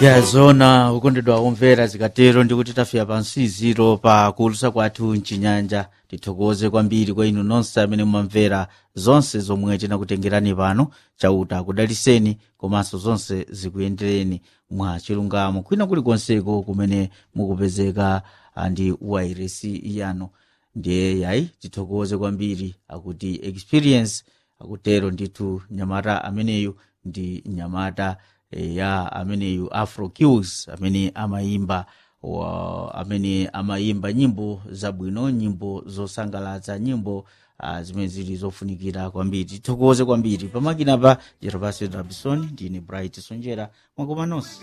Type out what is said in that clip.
yazona ukondedwa omvera zikatero ndikuti tafika pansiziro pa kuulusa kwathu mchinyanja tithokoze kwambiri kwa inu nonse amene mumamvera zonse zomwe tinakutengerani pano chauta kudaliseni komanso zonse zikuyendereni mwa chilungamo kwina kulikonseko kumene mukupezeka ah, ndi wairesi yanu ndiye yayi tithokoze kwambiri akuti experience akutero ndithu nyamata ameneyu ndi nyamata eh, ya ameneyu afro cues amene amayimba wa, amene amayimba nyimbo zabwino nyimbo zosangalatsa nyimbo uh, zimene zili zofunikira kwambiri tithokoze kwambiri pamakina pa jervasio rabison ndine bright sonjera mwakoma nonse